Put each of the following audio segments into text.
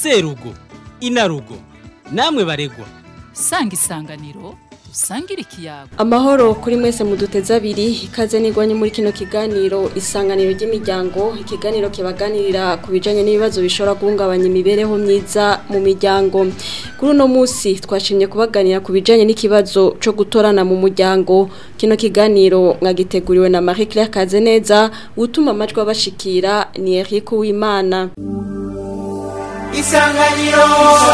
serugo inarugo namwe baregwa sanga isanganiro usangire ikiyago amahoro kuri mwese muduteze abiri ikaze nigwanye muri kino kiganiro isanganiro ry'imiryango ikiganiro kibaganirira ku bijanye n'ibibazo bishobora guhungabanya imibereho myiza mu miryango kuri uno munsi twashimye kubaganira ku bijanye n'ikibazo co gutorana mu muryango kino kiganiro mwagiteguriwe na Marie Claire Kazeneza utuma amajwi abashikira ni Eric Uwimana isanganiro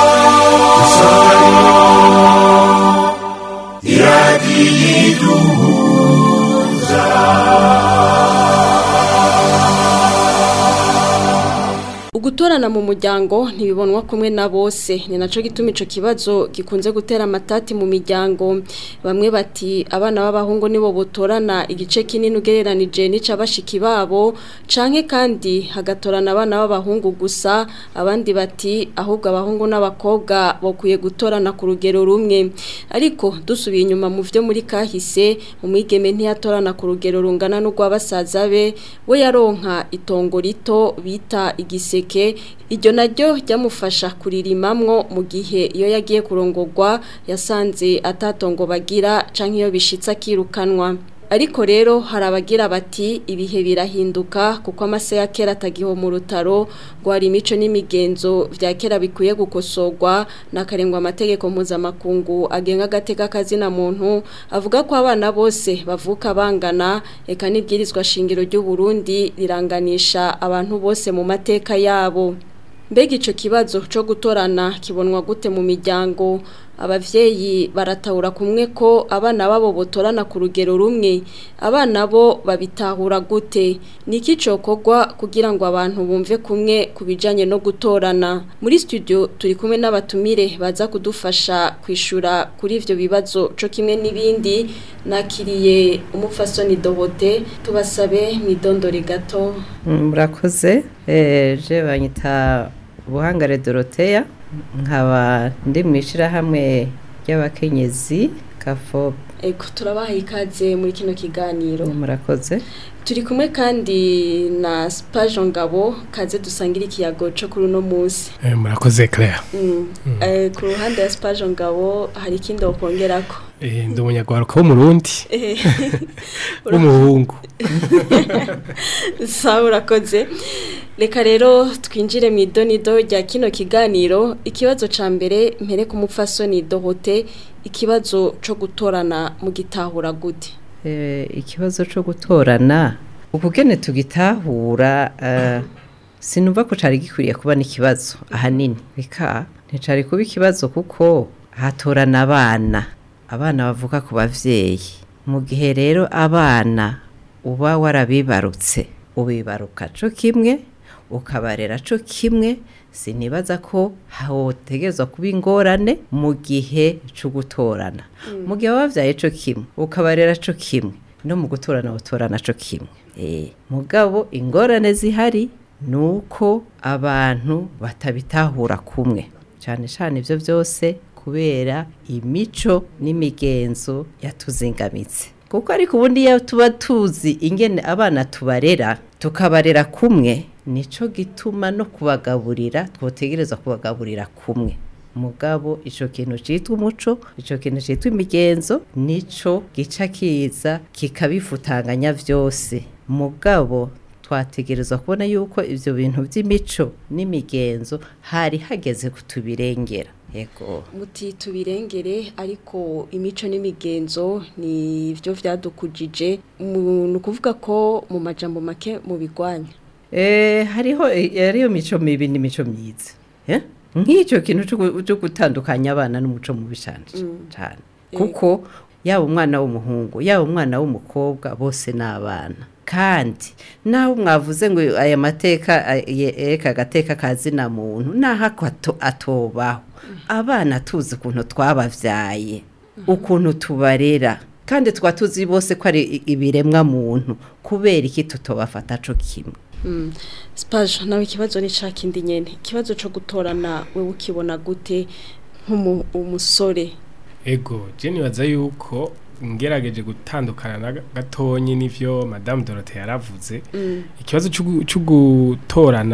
Ugutorana mu muryango ntibibonwa kumwe na bose ni naco gituma ico kibazo gikunze gutera amatati mu miryango bamwe bati abana b'abahungu nibo botorana igice kinini ugereranije n'ica bashiki babo canke kandi hagatorana abana b'abahungu gusa abandi bati ahubwo abahungu n'abakobwa bokwiye gutorana ku rugero rumwe ariko dusubiye inyuma mu vyo muri kahise umwigeme ntiyatorana ku rugero rungana n'urw'abasaza be we yaronka itongo rito bita igiseke iryo naryo ryamufasha kuririmamwo mu gihe iyo yagiye kurongorwa yasanze atatongo bagira canke iyo bishitse akirukanwa ariko rero hari abagira bati ibihe birahinduka kuko amase ya kera atagiho mu rutaro ngo hari imico n'imigenzo vya kera bikwiye gukosorwa n'akarengwa amategeko mpuzamakungu agenga agateka kazina muntu avuga ko abana bose bavuka bangana eka n'ibwirizwa shingiro ry'u Burundi riranganisha abantu bose mu mateka yabo mbega ico kibazo co gutorana kibonwa gute mu miryango abavyeyi baratahura kumwe ko abana babo botorana ku rugero rumwe abana bo babitahura gute niki cokorwa kugira ngo abantu bumve kumwe kubijanye no gutorana muri studio turi kumwe n'abatumire baza kudufasha kwishura kuri ivyo bibazo co kimwe n'ibindi nakiriye umupfasoni Dohote tubasabe mwidondore gato murakoze je banyita buhangare doroteya nkaba ndi mu ishyirahamwe ry'abakenyezi kafobe eko turabaha ikaze muri kino kiganiro murakoze turi kumwe kandi na Spajo Ngabo kaze dusangira ikiyago cyo kuri uno munsi murakoze Claire ku ruhande ya Spajo Ngabo hari ikindi wokongerako ndi umunyarwanda w'umurundi w'umuhungu sawa urakoze reka rero twinjire mu idonido rya kino kiganiro ikibazo cya mbere mpere ku mupfasoni dohote ikibazo cyo gutorana mu gitahura gute ikibazo cyo gutorana ubugene tugitahura sinumva ko cyari gikwiriye kuba n'ikibazo ahanini reka nticari kuba ikibazo kuko hatorana abana abana bavuga ku bavyeyi mu gihe rero abana uba warabibarutse ubibaruka co kimwe ukabarera co kimwe sinibaza ko hotegezwa kuba ingorane mu gihe cyo gutorana mu gihe wabavyaye co kimwe ukabarera co kimwe no mu gutorana utorana co kimwe eh mugabo ingorane zihari nuko abantu batabitahura kumwe cyane cyane ivyo byose kubera imico n'imigenzo yatuzingamitse kuko ariko ubundi iyo tuba tuzi ingene abana tubarera tukabarera kumwe nico gituma no kubagaburira twotegereza kubagaburira kumwe mugabo ico kintu citwa umuco ico kintu citwa imigenzo nico gica kiza kikabifutanganya vyose mugabo twategerezwa kubona yuko ivyo bintu vy'imico n'imigenzo hari hageze kutubirengera yego muti tubirengere ariko imico n'imigenzo ni byo vyadukujije ni ukuvuga ko mu majambo make mu bigwanya eh hariho hariyo mico mibi n'imico myiza eh nk'icyo kintu cyo gutandukanya abana n'umuco mubi cyane cyane kuko yaba umwana w'umuhungu yaba umwana w'umukobwa bose ni abana kandi naho mwavuze ngo aya mateka yereka agateka kazina muntu naho atobaho abana tuzi ukuntu twabavyaye ukuntu tubarera kandi tukaba tuzi bose ko ari ibiremwa muntu kubera iki tutobafata co kimwe Spaje nawe ikibazo ni ca kindi nyene ikibazo co gutorana wewe ukibona gute nk'umusore ego je nibaza yuko ngerageje gutandukana na gatonyi n'ivyo madame Dorothée yaravuze ikibazo cyo gutorana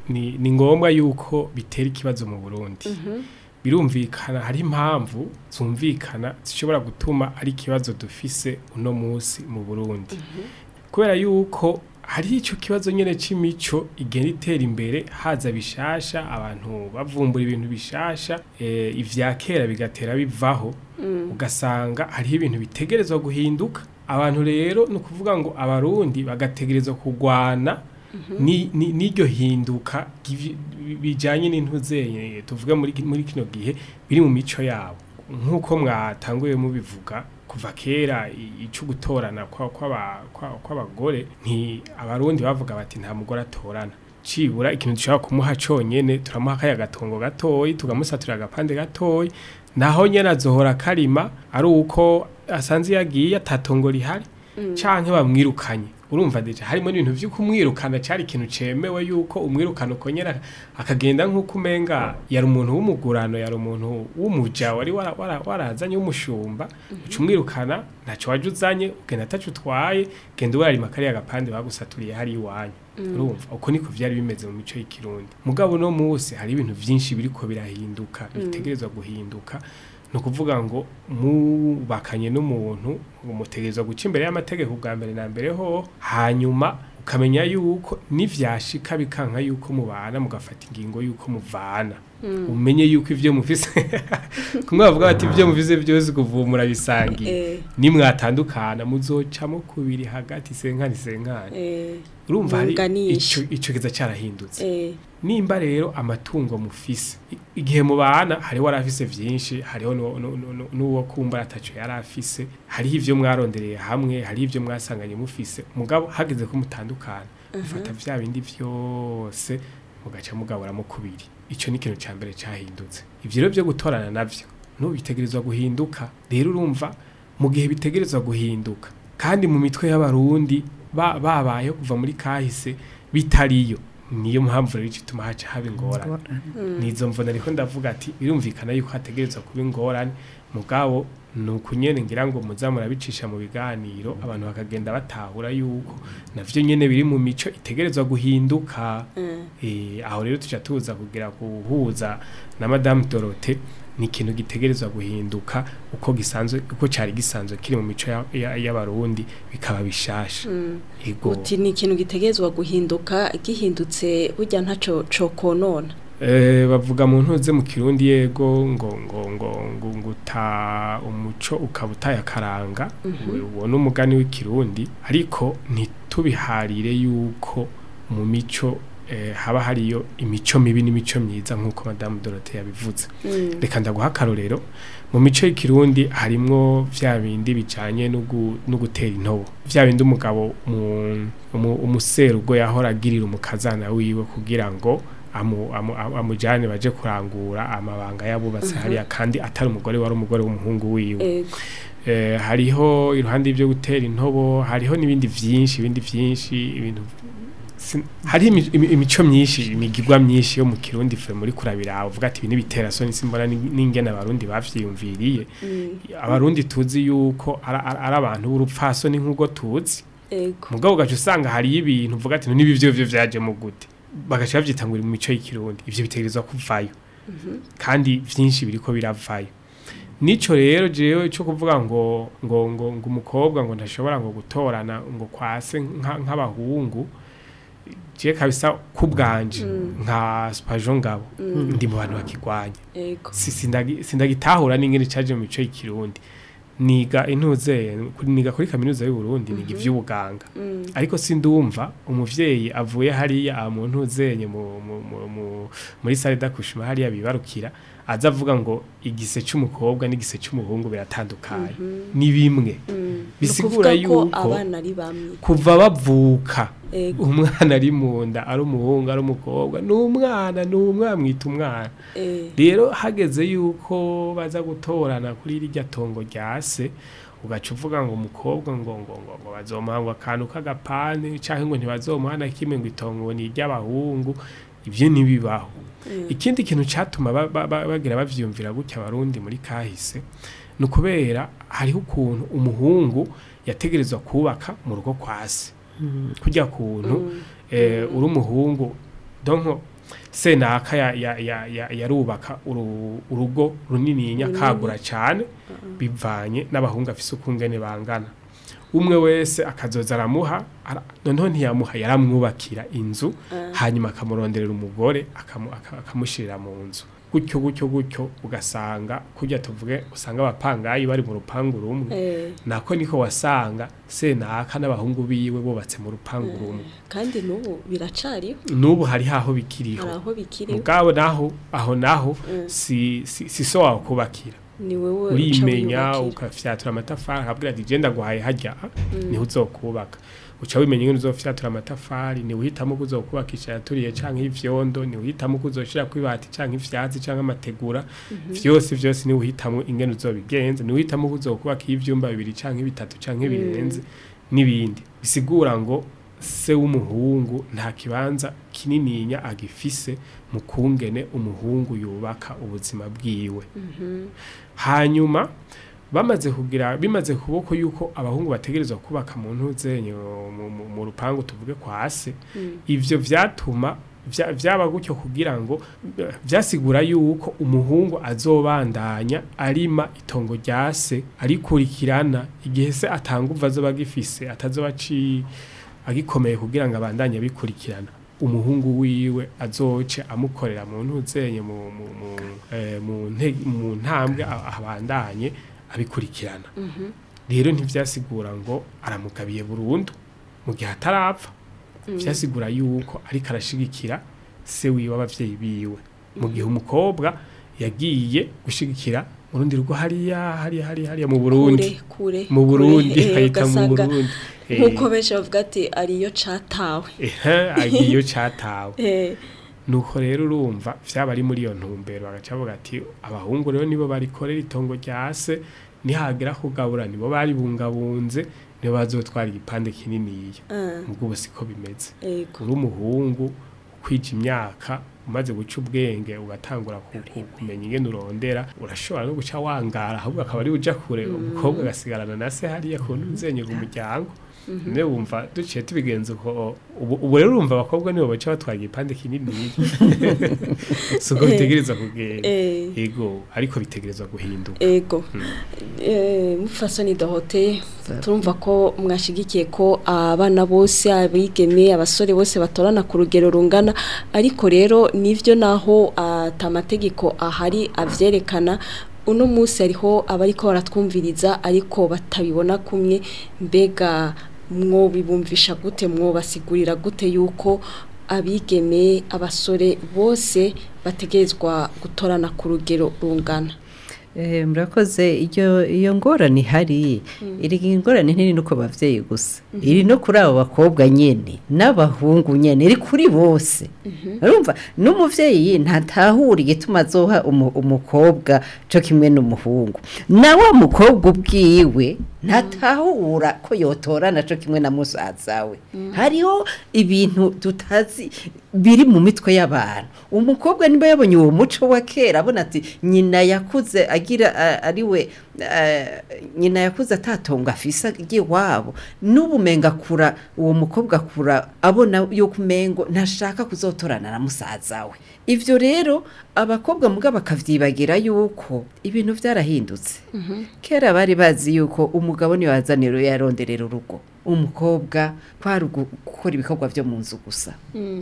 ni, ni ngombwa yuko bitera ikibazo mu Burundi birumvikana hari impamvu zumvikana zishobora gutuma ari ikibazo dufise uno munsi mu Burundi kubera yuko hari icyo kibazo nyine c'imico igenda itera imbere haza bishasha abantu bavumbura ibintu bishasha eh, ivya kera bigatera bivaho ugasanga hariho ibintu bitegerezwa guhinduka abantu rero ni ukuvuga ngo abarundi bagategerezwa kurwana ni- ni- n'iryo hinduka givi- bijanye n'intuzenye tuvuge muri ki- muri kino gihe biri mu mico yabo nk'uko mwatanguye mubivuga kuva kera i- ico gutorana kwa- kw'aba- kwa- kw'abagore nti abarundi bavuga bati nta mugore atorana cibura ikintu dushobora kumuha conyene turamuha kaya gatongo gatoyi tugamusaturira agapande gatoyi naho nyene azohora karima ari uko asanze yagiye atatongo rihari canke bamwirukanye urumva deja harimo n'ibintu vyo kumwirukana cari ikintu cemewe yuko umwirukana uko nyene akagenda nk'uko umenga yari umuntu w'umugurano yari umuntu w'umuja wari wara- wara- warazanye w'umushumba uca umwirukana ntaco waje uzanye ugenda ataco utwaye genda urarima kariya gapande bagusaturiye hari iwanyu urumva uko niko vyari bimeze mu mico y'ikirundi mugabo no musi hari ibintu vyinshi biriko birahinduka bitegerezwa guhinduka ni ukuvuga ngo mubakanye n'umuntu umutegerezwa guca imbere y'amategeko bwa mbere na mbere ho hanyuma ukamenya yuko nivyashika bikanka yuko mubana mugafata ingingo yuko muvana umenye yuko ivyo mufise kumwe bavuga bati ivyo mufise byose kuvumura bisangiye Eh, nimwatandukana muzocamo kubiri hagati senkani senkani eh, urumva hari munganisha. ico ico kiza carahindutse eh, nimba rero amatungo mufise i- igihe mubana hariho warafise vyinshi hariho nu- nu- nu- nu- n'uwo kumba ataco yari afise hariho ivyo mwarondereye hamwe hariho ivyo mwasanganye mufise mugabo hageze ko mutandukana mufata vya bindi vyose mugaca mugaburamo kubiri ico ni ikintu ca mbere cahindutse ivyo rero vyo gutorana navyo n'ubu bitegerezwa guhinduka rero urumva mu gihe bitegerezwa guhinduka kandi mu mitwe y'abarundi ba- babayeho kuva muri kahise bitariyo niyo mpamvu rero ituma haca haba ingorane nizo mvuna ariko ndavuga ati birumvikana yuko hategerezwa kuba ingorane mugabo ni ukunyene ngira ngo muza murabicisha mu biganiro abantu bakagenda batahura yuko navyo nyene biri mu mico itegerezwa guhinduka eh. Eh, aho rero tuca tuza kugira guhuza na madame Dorote ni ikintu gitegerezwa guhinduka uko gisanzwe uko cari gisanzwe kiri mu mico ya- ya- y'abarundi bikaba bishasha ego uti ni ikintu gitegerezwa guhinduka gihindutse burya ntaco cokonona Eh, bavuga mu ntuze mu kirundi yego ngo ngo ngo ngo nguta umuco ukaba utayakaranga uwo ni umugani w'ikirundi ariko ntitubiharire yuko mu mico eh, haba hariyo imico mibi n'imico myiza nk'uko madamu Dorothée yabivuze reka ndaguha akarorero mu mico y'ikirundi harimwo vya bindi bijanye no gu- no gutera intobo vya bindi umugabo mu- umu- umuserugo yahora agirira umukazana wiwe kugira ngo amu, amu, amu- amujane baje kurangura amabanga yabubatse hariya kandi atari umugore wari umugore w'umuhungu wiwe ego eh, hariho iruhande y'ibyo gutera intobo hariho n'ibindi vyinshi ibindi vyinshi ibintu sin- hari imi- imi- imico myinshi imigirwa myinshi yo mu kirundi fe muri kurabira uvuga ati ibi nibitera soni simbona ni- n'ingene abarundi bavyiyumviriye abarundi tuzi yuko ara- ara- ari abantu b'urupfasoni nk'ubwo tuzi ego mugabo ugaca usanga hariyo ibintu uvuga ati nibi vyo vyo vyaje mu gute bagaca bavyita ngo iri mu mico y'ikirundi ivyo bitegerezwa kuvayo kandi vyinshi biriko biravayo nico rero jewe cyo kuvuga ngo ngo ngo ngo umukobwa ngo ntashobora ngo gutorana ngo kwase nka- nk'abahungu je kabisa kubwanje nka spajo ngabo ndi mu bantu bakigwanya ego si- sindagi- sindagitahura n'ingene caje mu mico y'ikirundi niga intuze niga kuri kaminuza y'u Burundi niga ivy'ubuganga ariko sindumva umuvyeyi avuye hariya aha mu ntuzenye mu- mu- mu- mu- muri sale d'accouchement hariya bibarukira aza avuga ngo igise c'umukobwa n'igise c'umuhungu biratandukanye ni bimwe bisigura Ni ukuvuga ko yuko abana ari bamwe kuva bavuka ego umwana ari mu nda ari umuhungu ari umukobwa ni umwana ni umwana mwita umwana eh, rero hageze yuko baza gutorana kuri rirya tongo rya se ugaca uvuga ngo umukobwa ngo ngo ngo ngo bazomuha ngo akantu k'agapane cyangwa ngo ntibazomuha na kimwe ngo itongo ni iry'abahungu ibyo ntibibaho ikindi kintu cyatuma ba- ba- ba- bagira bavyumvira gutya abarundi muri kahise ni ukubera hariho ukuntu umuhungu yategerezwa kubaka mu rugo kwa se kujya kuntu eh, uri umuhungu donko senaka ya- ya- ya- ya- yarubaka uru- urugo runininya kagura cyane bivanye n'abahungu afise ukungene bangana umwe wese akazoza aramuha ara- noneho ntiyamuha yaramwubakira inzu hanyuma akamuronderera umugore akamu- aka- akamushirira mu nzu gutyo gutyo gutyo ugasanga kurya tuvuge usanga abapangayi bari mu rupangu rumwe Eh, nako niko wasanga senaka n'abahungu biwe bubatse mu rupangu rumwe kandi n'ubu biracariho n'ubu hari haho bikiriho hari aho bikiriho mugabo naho aho naho Mm. si, si, si so wawe kubakira ni wowe uca urimenya wiyubakira. ukafyatura amatafari akabwira ati genda guhaye hajya niho uzokubaka uca wimenya ingene uzofyatura amatafari ni uhitamo ko uzokubakisha yaturiye canke ivyondo ni uhitamo ko uzoshira kwibati canke ivyatsi canke amategura vyose vyose ni uhitamo ingene uzobigenza ni uhitamo ko uzokubaka ivyumba bibiri canke bitatu canke birenze n'ibindi bisigura ngo se w'umuhungu nta kibanza kinininya agifise mu kungene umuhungu yubaka ubuzima bwiwe hanyuma bamaze kugira bimaze kuboko yuko abahungu bategerezwa kubaka mu ntuzenye mu- mu- mu rupangu tuvuge kwa se ivyo vyatuma vya- vyaba gutyo kugira ngo eh, vyasigura yuko umuhungu azobandanya arima itongo rya se arikurikirana igihe se atanguva azoba agifise atazoba aci agikomeye kugira ngo abandanye abikurikirana umuhungu wiwe azoce amukorera mu ntuzenye mu mu mu, eh, mu, nte- mu ntambwe a- abandanye abikurikirana rero ntivyasigura ngo aramugabiye burundu mu gihe atarapfa vyasigura yuko ariko arashigikira se wiwe abavyeyi biwe mu gihe umukobwa yagiye gushigikira mu rundi rugo hariya hariya hariya hariya mu Burundi kure kure mu Burundi kure, eh, ahita mu ugasanga Burundi Eh, nk'uko benshi bavuga ati ariyo catawe ehe agiye catawe Eh, nuko rero urumva vyaba ari muri iyo ntumbero bagaca bavuga ati abahungu rero nibo barikorera itongo rya se nihagera kugabura nibo baribungabunze nibo bazotwara igipande kininiya ah, mubwo ubu siko bimeze ego uri umuhungu ukwija imyaka umaze guca ubwenge ugatangura ku- ku- kumenya ingene urondera urashobora no guca wangara ahubwo akaba ari uja kure umukobwa agasigarana na se hariya ku ntuzenyura umuryango ne wumva duciye tubigenza uko ubu ubu rero urumva abakobwa nibo baca batwara igipande kinini si uko bitegereza kugenda Eh. yego ariko bitegerezwa guhinduka ego Eh, mufasoni dohote turumva ko mwashigikiye ko abana bose abigeme abasore bose batorana ku rugero rungana ariko rero nivyo naho atamategeko ahari avyerekana uno munsi hariho abariko baratwumviriza ariko batabibona kumwe mbega mwobibumvisha gute mwobasigurira gute yuko abigeme abasore bose bategerezwa gutorana ku rugero rungana Eh, murakoze iyo iyo ngorane ihari iri ngorane ntiri no ku bavyeyi gusa iri no kuri abo bakobwa nyene n'abahungu nyene iri kuri bose urumva n'umuvyeyi ntatahura igituma azoha umu- umukobwa co kimwe n'umuhungu na wa mukobwa ubwiwe ntatahura ko yotorana co kimwe na musaza we hariho ibintu tutazi biri mu mitwe y'abantu umukobwa niba yabonye uwo muco wa kera abona ati nyina yakuze agira a- ari we eh, nyina yakuze atatonga afise iwabo n'ubumenga akura uwo mukobwa akura abona yuko umengo ntashaka kuzotorana na musaza we ivyo rero abakobwa muga bakavyibagira yuko ibintu vyarahindutse kera bari bazi yuko umugabo niwe wazanira yaronderera urugo umukobwa kwari ugu- gukora ibikorwa vyo mu nzu gusa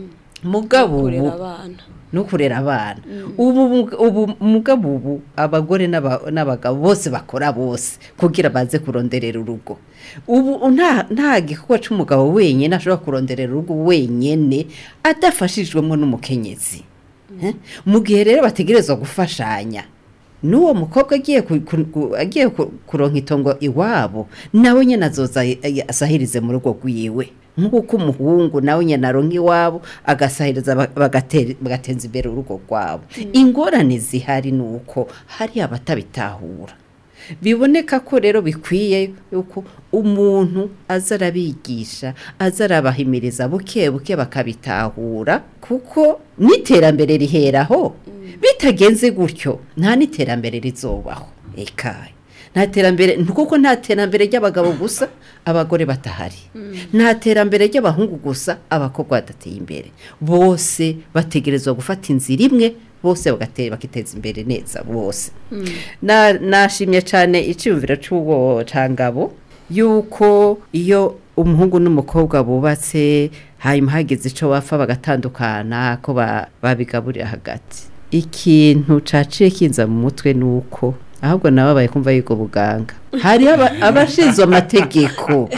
mugabo kurera ubu abana no kurera abana ubu ubu mugabo ubu abagore n'aba- n'abagabo bose bakora bose kugira baze kuronderera urugo ubu nta nta gikorwa c'umugabo wenyene ashobora kuronderera urugo wenyene adafashijwemo n'umukenyezi Eh? mu gihe rero bategerezwa gufashanya n'uwo mukobwa agiye ku- ku- ku- agiye ku- kuronka itongo iwabo nawe nyene azoza ay- ay- asahirize mu rugo rwiwe nk'uko umuhungu nawe nyene aronka iwabo agasahiriza ba- bagatera- bagateza imbere urugo rwabo ingorane zihari ni uko hari abatabitahura biboneka ko rero bikwiye yuko umuntu aza arabigisha aza arabahimiriza buke buke bakabitahura kuko n'iterambere riheraho bitagenze gutyo nta n'iterambere rizobaho ekaye nta terambere kuko nta terambere ry'abagabo gusa abagore batahari nta terambere ry'abahungu gusa abakobwa badateye imbere bose bategerezwa gufata inzira imwe bose bagate- bakiteza imbere neza bose Na- nashimye cyane icyumviro cy'uwo cangabo yuko iyo umuhungu n'umukobwa bubatse hanyuma hageze icyo bapfa bagatandukana ko ba- babigaburira hagati ikintu caciye kinza mu mutwe ni uko ahubwo nababaye kumva yuko buganga hariho aba- abashinzwe amategeko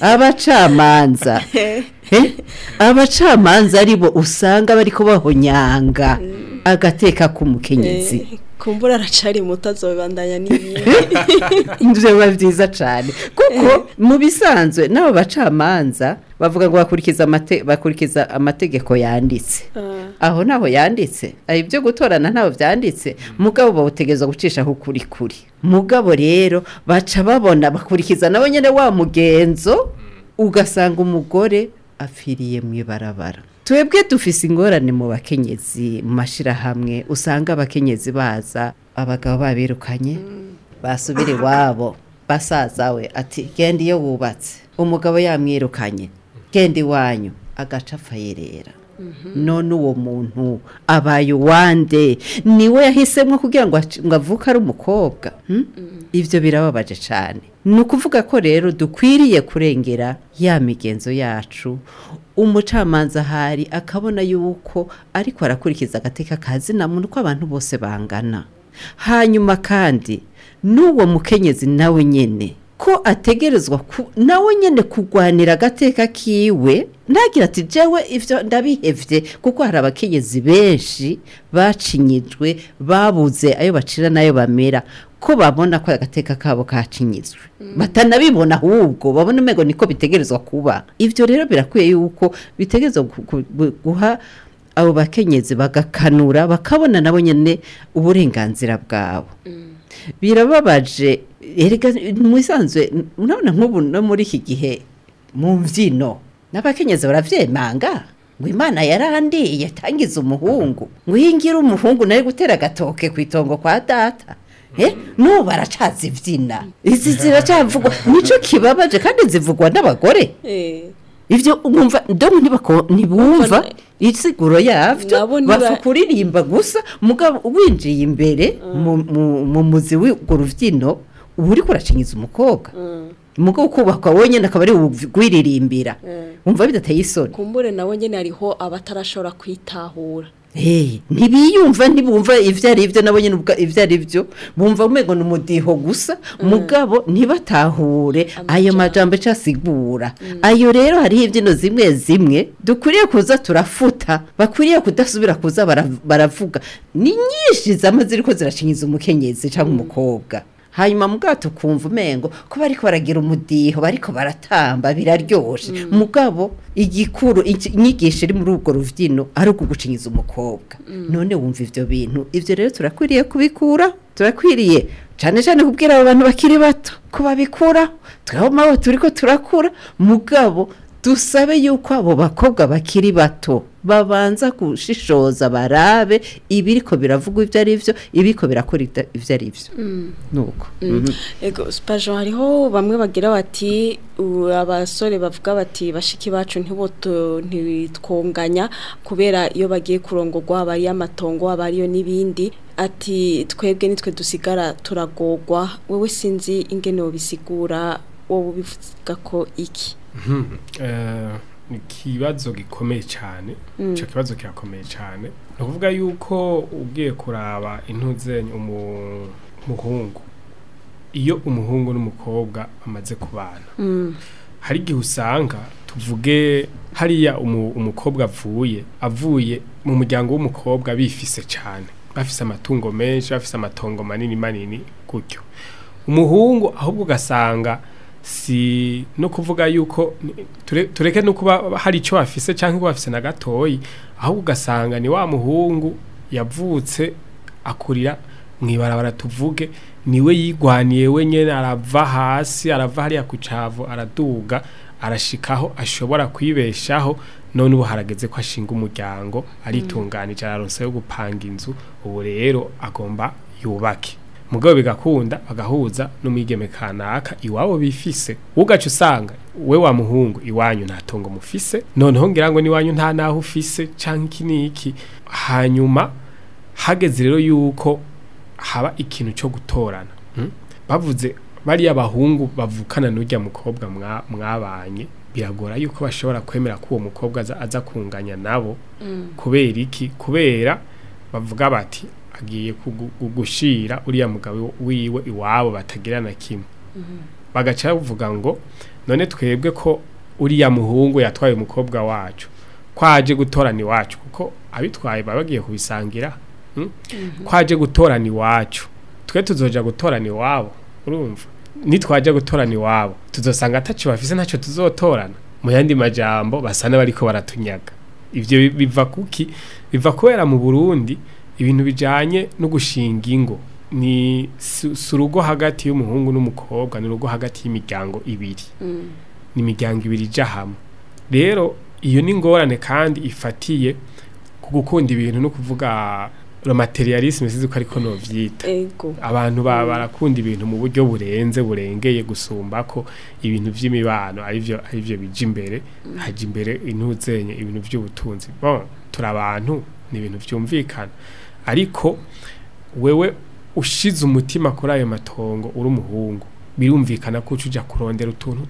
abacamanza Eh, abacamanza aribo usanga bariko bahonyanga agateka k'umukenyezi Eh, kumbura aracari muto azobandanya n'ibindi ibyo biba byiza cyane kuko mu bisanzwe n'abo bacamanza bavuga ngo bakurikiza amate- bakurikiza amategeko yanditse Ah, aho ntaho yanditse ari ibyo gutorana ntaho byanditse mugabo bawutegereza gucishaho ukuri kuri mugabo rero baca babona bakurikiza nabo nyine wa mugenzo ugasanga umugore apfiriye mu ibarabara twebwe dufise ingorane mu bakenyezi mu mashyirahamwe usanga abakenyezi baza abagabo babirukanye basubira iwabo basaza we ati genda iyo wubatse umugabo yamwirukanye genda iwanyu agaca apfa yerera none uwo muntu abaye uwande niwe yahisemo kugira ngo aci- ngo avuke ari umukobwa hmm? ibyo birababaje cyane ni ukuvuga ko rero dukwiriye kurengera ya migenzo yacu umucamanza ahari akabona yuko ariko arakurikiza agateka kazi na muntu ko abantu bose bangana hanyuma kandi n'uwo mukenyezi nawe nyine ko ategerezwa ku- nawe nyine kurwanira agateka kiwe ntagira ati jewe ibyo ndabihevye kuko hari abakenyezi benshi bacinyijwe babuze ayo bacira n'ayo bamera ko babona ko agateka kabo kacinyizwe batanabibona ahubwo babona umego niko bitegerezwa kuba ibyo rero birakwiye yuko bitegerezwa gu- gu- gu- guha abo bakenyezi bagakanura bakabona nabo nyine uburenganzira bwabo birababaje erega mu isanzwe urabona nk'ubu no muri iki gihe mu mbyino n'abakenyezi baravyemanga ngo imana yarandiye tangiza umuhungu ngo uyingira umuhungu nawe gutera agatoke ku itongo kwa data Eh, n'ubu baracaza ibyina izi ziracavugwa nico kibabaje kandi zivugwa n'abagore eh, ivyo umva ndongo ntibako ntibumva isiguro yavyo Nabo ntiba- bafu kuririmba gusa mugabo winjiye imbere mu- mu- mu muzi w'urwo ruvyino uba uriko uracinyiza umukobwa mm, umugabo ukubakwa wenyine akaba ari gwiririmbira mm. umva bidateye isoni kumbure nawe nyene hariho abatarashobora kwitahura Hey, ntibiyumva ntibumva ivyo ari byo nabo nyine ubwa- ivyo ari byo bumva umego ni umudiho gusa mugabo ntibatahure ayo majambo ico asigura ayo rero hariho imbyino zimwe zimwe dukwiriye kuza turafuta bakwiriye kudasubira kuza bara- baravuga ni nyinshi zama ziriko ziracinyiza umukenyezi cyangwa umukobwa hanyuma mugabo tukumva umengo ko bariko baragira umudiho bariko baratamba biraryoshe mugabo igikuru iki- inyigisho iri muri urwo ruvyino ari ukugucinyiza umukobwa none wumva ivyo bintu ivyo rero turakwiriye kubikura turakwiriye cane cane kubwira abo bantu bakiri bato ko babikura twebwe mawe turiko turakura mugabo dusabe yuko abo bakobwa bakiri bato babanza gushishoza barabe ibiriko biravugwa ivyo ari vyo ibiriko birakora ivyo- ivyo ari vyo nuko Mhm. ego spajo hariho bamwe bagira bati u- abasore bavuga bati bashiki bacu ntiboto ntitwonganya kubera iyo bagiye kurongorwa aba ari amatongo aba ariyo n'ibindi ati twebwe nitwe dusigara turagorwa wowe sinzi ingene wobisigura wowe ubivuga ko iki Eh, ni ikibazo gikomeye cyane icyo kibazo kirakomeye cyane ni ukuvuga yuko ugiye kuraba intuzenya umuhungu iyo umuhungu n'umukobwa bamaze kubana hari igihe usanga tuvuge hariya umu- umukobwa avuye avuye mu muryango w'umukobwa bifise cyane bafise amatungo menshi bafise amatongo manini manini gutyo umuhungu ahubwo ugasanga si no kuvuga yuko ni- ture- tureke no kuba hari icyo bafise cyangwa ko bafise na gatoyi ahubwo ugasanga ni wa muhungu yavutse akurira mu ibarabara tuvuge niwe yigwaniye wenyine arava hasi arava hariya ku cavu araduga arashikaho ashobora kwibeshaho none ubu harageze ko ashinga umuryango aritunganije araronse yo gupanga inzu ubu rero agomba yubake mugabo bigakunda bagahuza n'umwigeme kanaka iwabo bifise ugaca usanga we wa muhungu iwanyu nta tongo mufise noneho ngira ngo n'iwanyu nta naho ufise canke iki n'iki hanyuma hageze rero yuko haba ikintu cyo gutorana mm? bavuze bariya bahungu bavukana n'ujya mukobwa mwa- mwabanye biragora yuko bashobora kwemera ko uwo mukobwa aza, aza kunganya nabo kubera iki kubera bavuga bati agiye kugu- kugushira uriya mugabo wiwe iwabo batagira na kimwe bagaca bavuga ngo none twebwe ko uriya muhungu yatwaye umukobwa wacu kwaje gutorana iwacu kuko abitwaye baba bagiye kubisangira mm? kwaje gutorana iwacu twe tuzoja gutorana iwabo urumva nitwaje gutorana iwabo tuzosanga ataco bafise ntacyo tuzotorana mu yandi majambo basa n'abariko baratunyaga ivyo bi- biva kuki biva kubera mu Burundi ibintu bijanye no gushinga ingo ni si si urugo hagati y'umuhungu n'umukobwa ni urugo hagati y'imiryango ibiri ni imiryango ibiri ija hamwe rero iyo ni ingorane kandi ifatiye ku gukunda ibintu no kuvuga materialisme sizi ko ariko novyita ego abantu ba barakunda ibintu mu buryo burenze burengeye gusumba ko ibintu by'imibano arivyo arivyo bija imbere haja imbere intuzenye ibintu by'ubutunzi bon turi abantu ni ibintu byumvikana ariko wewe ushize umutima kuri ayo matongo uri umuhungu birumvikana ko uca uja kurondera utuntu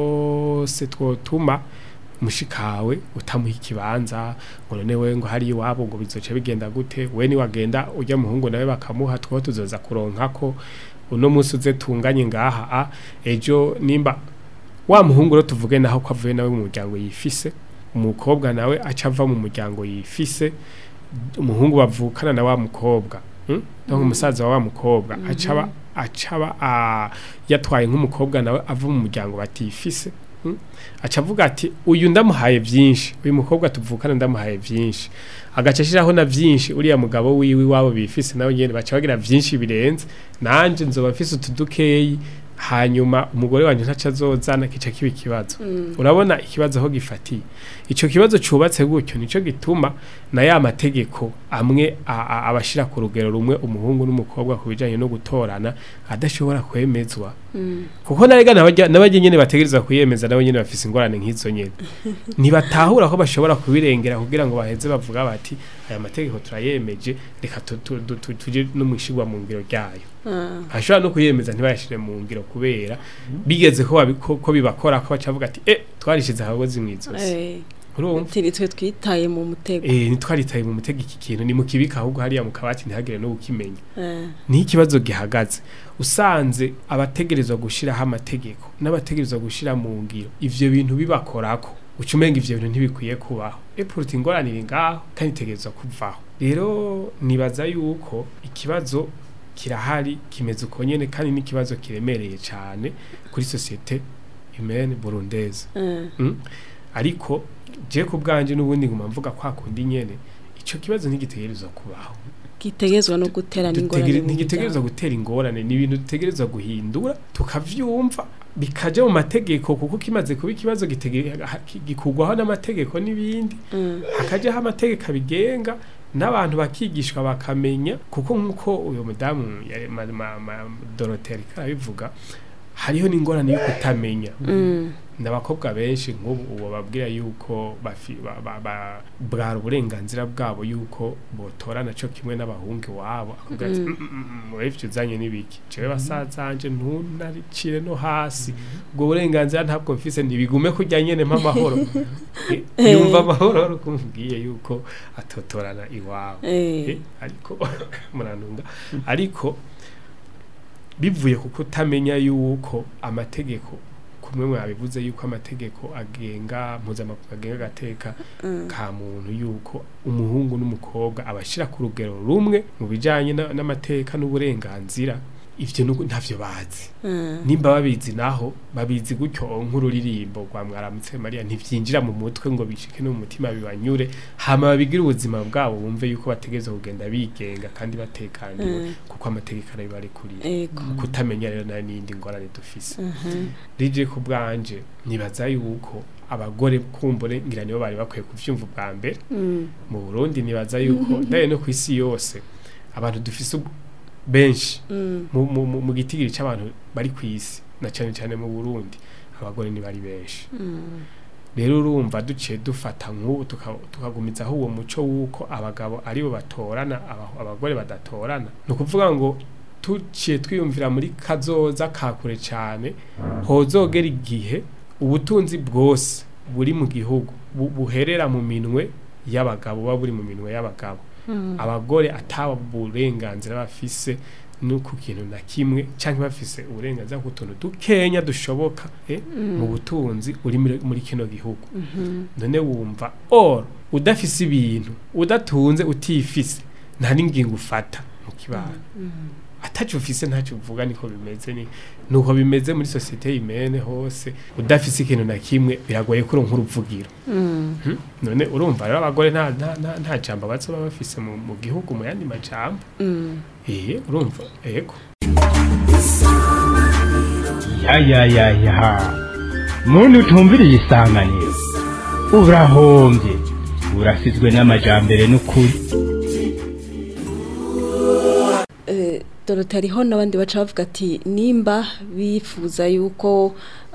twose twotuma mushikawe utamuha ikibanza ngo none we ngo hari iwabo ngo bizoca bigenda gute we ni wagenda ujya muhungu nawe bakamuha two tuzoza kuronka ko uno munsi uze tunganye ngaha a ejo nimba wa muhungu rero tuvuge naho ko avuye nawe mu muryango yifise umukobwa nawe aca ava mu muryango yifise umuhungu bavukana na wa mukobwa hmm? donc umusaza wa wa mukobwa acaba acaba a- yatwaye nk'umukobwa nawe ava mu muryango batifise hmm? aca avuga ati uyu ndamuhaye byinshi uyu mukobwa tuvukana ndamuhaye byinshi agaca ashiraho na byinshi uriya mugabo wiwe wabo bifise nawe nyene baca bagira byinshi birenze nanje nzoba mfise utudukeyi hanyuma umugore wanje ntaca azozana kica kiba ikibazo urabona ikibazo aho gifatiye ico kibazo cubatse gutyo nico gituma na ya mategeko amwe a- a- abashira ku rugero rumwe umuhungu n'umukobwa ku bijanye no gutorana adashobora kwemezwa kuko narega n'abajya n'abajya nyene bategerezwa kuyemeza nabo nyene bafise ingorane nk'izo nyene ntibatahura ko bashobora kubirengera kugira ngo baheze bavuga bati aya mategeko turayemeje reka tu- tu- tu- tu- tuje no mwishigwa mu ngiro ryayo ashobora no kuyemeza ntibayashire mu ngiro kubera bigeze ko babi- ko ko bibakora ko baca bavuga ati eh twarishize abagozi mwizosi Eh, urumva tiri twe twitaye mu mutego eh ntitwaritaye mu mutego iki kintu ni mu kibika ahubwo hariya mu kabati ntihagire no gukimenya Eh, ni ikibazo gihagaze usanze abategerezwa gushiraho amategeko n'abategerezwa gushira mu ngiro ivyo bintu bibakorako uca umenga ivyo bintu ntibikwiye kubaho epuruta ingorane iri ngaho kandi itegerezwa kuvaho rero nibaza yuko ikibazo kirahari kimeze uko nyene kandi n'ikibazo kiremereye cane kuri sosiyete humaine burundaise eh, Mm. ariko je ku bwanje n'ubundi nguma mvuga kwa kundi nyene ico kibazo ntigitegerezwa kubaho gitegerezwa no gutera n'ingorane Dutegere- mu ntigitegerezwa muryango. gutera ingorane ni ibintu dutegerezwa guhindura tukavyumva bikaja mu mategeko kuko kimaze kuba ikibazo gitege- ha- ki- gikurwaho n'amategeko n'ibindi Mm, hakajaho amategeko abigenga n'abantu bakigishwa bakamenya kuko nk'uko uyu mudamu yari- ma- ma- ma- Dorothée ariko arabivuga hariho n'ingorane yo kutamenya mm, n'abakobwa benshi nk'ubu ubu babwira yuko bafi- ba- ba- ba- bwari uburenganzira bwabo yuko botorana cyo kimwe n'abahungu iwabo akubwira ati Mm. "Mm, mm, mm, wewe ivyo uzanye n'ibiki jewe basazanje ntunaricire no hasi ubwo burenganzira ntabwo mfise ntibigume kurya nyene mp'amahoro Eh, yumva amahoro ari uko umubwiye yuko atotorana iwabo eh, Eh, ariko murantunga ariko bivuye ku kutamenya yuko amategeko kumwe mwabivuze yuko amategeko agenga mpuzamakungu agenga agateka mm, ka muntu yuko umuhungu n'umukobwa abashira ku rugero rumwe mu bijanye na- n'amateka n'uburenganzira ivyo nuko ntavyo bazi mm, nimba babizi naho babizi gutyo nk'ururirimbo rwa mwaramutse mariya ntivyinjira mu mutwe ngo bishike no mu mutima bibanyure hama babigire ubuzima bwabo bumve yuko bategerezwa kugenda bigenga kandi batekaniwe Mm. kuko amategeko arabibarekuriye ego kutamenya rero nayo n'iyindi ngorane dufise Mhm, rije ku bwanje nibaza yuko abagore kumbure ngira nibo bari bakwiye kuvyumva ubwa mbere mm, mu Burundi nibaza yuko ndaye no ku isi yose abantu dufise ub- benshi mu- mu mu- mu gitigiri cy'abantu bari ku isi na cyane cyane mu burundi abagore ni bari benshi rero urumva duciye dufata nk'ubu tuka- tukagumizaho uwo muco w'uko abagabo aribo batorana aba- abagore badatorana ni ukuvuga ngo tuciye twiyumvira muri kazoza ka kure cyane hozogera igihe ubutunzi bwose buri mu gihugu bu- buherera mu minwe y'abagabo buba buri mu minwe y'abagabo abagore ataba uburenganzira bafise no ku kintu na kimwe cyangwa bafise uburenganzira ku tuntu dukenya dushoboka eh, mu butunzi uri muri- muri kino gihugu none wumva or udafise ibintu udatunze utifise nta n'ingingo ufata mu kibano atacu ufise ntacyo uvuga niko bimeze ni nuko bimeze muri societe imene hose udafise ikintu na kimwe biragoye ko uronka uruvugiro Hmm? none urumva rero abagore nta nta nta, nta jambo bazoba bafise mu, mu gihugu mu yandi majambo eh urumva ego ya ya ya ya muntu utumviriye isanganiro urahombye urasizwe n'amajambere n'ukuri Eh, Dorothe hariho n'abandi baca bavuga ati nimba bifuza yuko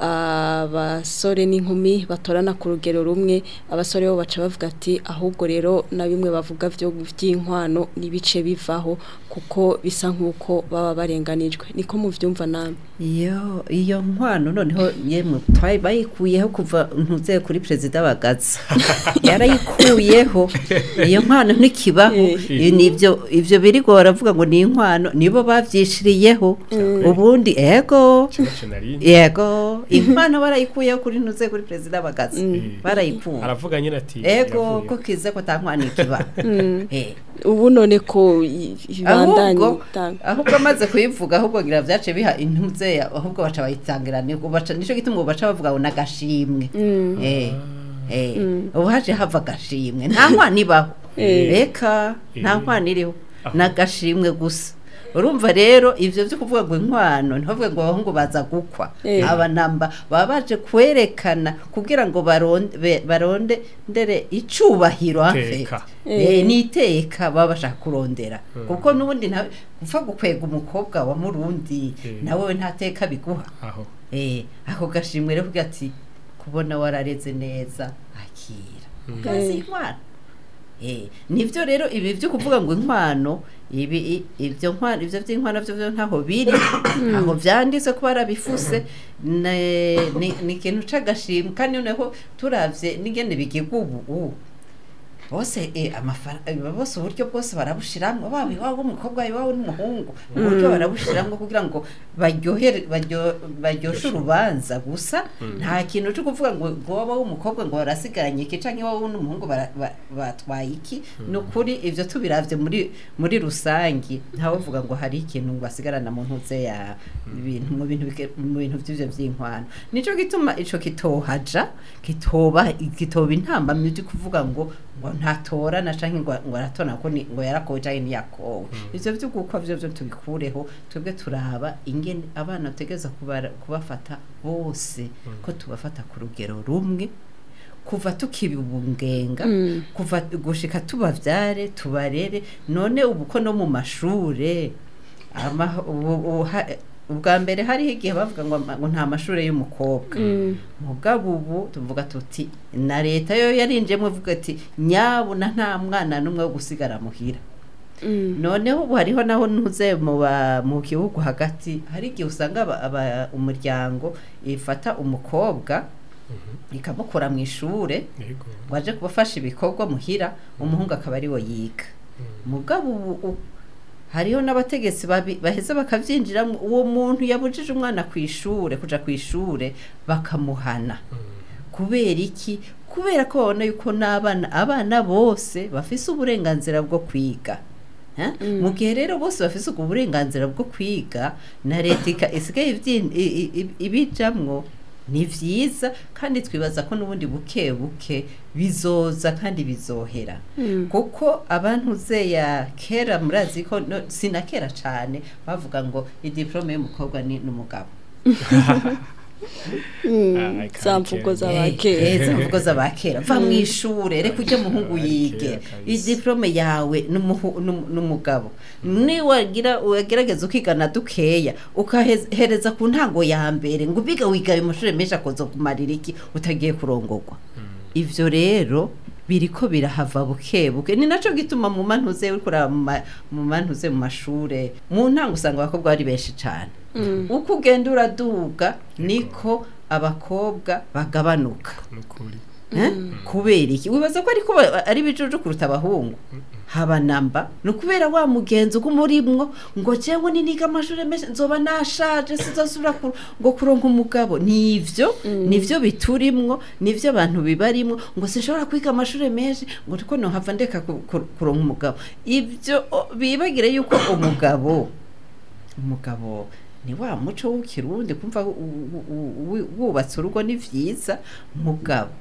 abasore n'inkumi batorana ku rugero rumwe abasore bo baca bavuga ati ahubwo rero na bimwe bavuga byo by'inkwano n'ibice bivaho kuko bisa nk'uko baba barenganijwe niko muvyumva namwe iyo iyo nkwano noneho yemwe twari bayikuyeho kuva ntuze kuri perezida bagaza yarayikuyeho iyo nkwano ntikibaho Eh. nibyo ivyo birigo baravuga ngo ni inkwano nibo bavyishiriyeho ubundi ego kibazo nari yego inkwano barayikuyeho kuri ntuze kuri perezida bagaza barayikuye aravuga nyine ati ego yavuye. ko kize ko tankwano ikiba Eh. ubu none ko i- ibandanye ahubwo itanga. ahubwo amaze kuyivuga ahubwo ngira byace biha intuze ahubwo baca bayitangira ni baca nico gituma ubu baca bavuga ngo nagashimwe eh eh ubu haje hava agashimwe nta nkwano ibaho Eh. reka nta Eh. nkwano iriho Ah. nagashimwe gusa urumva rero ivyo byo kuvuga ngo inkwano ntibavuge ngo abahungu baza gukwa Eh. aba namba baba baje kwerekana kugira ngo baronde be- baronde ndere icubahiro hafe Iteka. Eh, n'iteka baba bashaka kurondera kuko n'ubundi nta gupfa gukwega umukobwa wa murundi Eh. nawe nta teka biguha aho eh ako gashimwe rero kugira ati kubona warareze neza akira ukazi inkwano eh nivyo rero ibi byo kuvuga ngo inkwano ibi i- ibyo nkwano ivyo by'inkwano byo byo ntaho biri aho vyanditse ko barabifuse ne- ni ni ikintu c'agashimwe kandi noneho turavye n'ingene bigirwa ubu ubu bose eh, amafaranga bose uburyo bwose barabushiramwo baba iwabo w'umukobwa iwabo n'umuhungu uburyo barabushiramwo kugira ngo baryohere baryo- baryoshe urubanza gusa nta kintu cyo kuvuga ngo ngo waba w'umukobwa ngo barasigaranye iki canke iwabo n'umuhungu bara- ba- batwaye iki ni ukuri ivyo tubiravye muri muri rusangi ntawovuga ngo hari ikintu basigarana mu ntuze ya ibintu mu bintu bike- mu bintu vy'ivyo vy'inkwano nico gituma ico kitohaja kitoba kitoba intamba mu byo kuvuga ngo ngo ntatorana canke ngo ngo aratona ko ni ngo yarakowe canke ntiyakowe ivyo byo gukwa vyo byo tubikureho twebwe turaba ingene abana tegeza kubafata bose ko tubafata ku rugero rumwe kuva tukibungenga Mm. kuva gushika tubavyare tubarere none ubu ko no mu mashure ama- ubu- ubu ha- ubwa mbere hariho igihe bavuga ngo ama- ngo nta mashure y'umukobwa Mm. mugabo ubu tuvuga tuti na leta yo yarinjemo ivuga ati nyabuna nta mwana n'umwe wo gusigara muhira Mm. noneho ubu hariho naho ntuze mu ba- mu gihugu hagati hari igihe usanga aba- aba- umuryango ifata umukobwa ikamukura mu ishure yego ngo aje kubafasha ibikorwa muhira umuhungu akaba ariwe yiga mugabo ubu u- hariho n'abategetsi babi- baheza bakavyinjiramo uwo muntu yabujije umwana ku ishure kuja ku ishure bakamuhana kubera iki kubera ko babona yuko n'abana abana bose bafise uburenganzira bwo kwiga Eh? mu gihe rero bose bafise ubwo burenganzira bwo kwiga na leta ika- isigaye ivyin- i- i- i- ibijamwo ni vyiza kandi twibaza ko n'ubundi buke buke bizoza kandi bizohera Mm. kuko abantu zeya kera murazi ko no, sina kera cane bavuga ngo idiplome y'umukobwa ni n'umugabo Ah, za mvugo z'abakera heza mvugo z'abakera va mu ishure reka ujye muhungu yige Abakera kabisa. idiplome yawe n'umuhu- n'um- n'umugabo niwagira wagerageza ukigana dukeya ukahereza ku ntango ya mbere ngo ubiga wiga ayo mashuri menshi akoza kumarira iki utagiye kurongorwa ivyo rero biriko birahava buke buke ni naco gituma mu mantuze uriko uraba mu ma- mu mantuze mu mashure mu ntango usanga abakobwa bari benshi cane uko ugenda uraduga niko abakobwa bagabanuka nukuri Eh? kubera iki wibaza ko ariko ba- ari bijuju kuruta abahungu haba namba ni ukubera wa mugenzi ugumurimwo ngo jewe niniga amashuri menshi nzoba nashaje sizosubira ku- ngo kuronka umugabo nivyo nivyo biturimwo nivyo abantu bibarimwo ngo sinshobora kwiga amashuri menshi ngo ariko nohava ndeka ku- ku- kuronka umugabo ivyo o, bibagire yuko umugabo umugabo ni wa muco w'ikirundi kumva u- u- u- u- wubatse urugo ni vyiza mugabo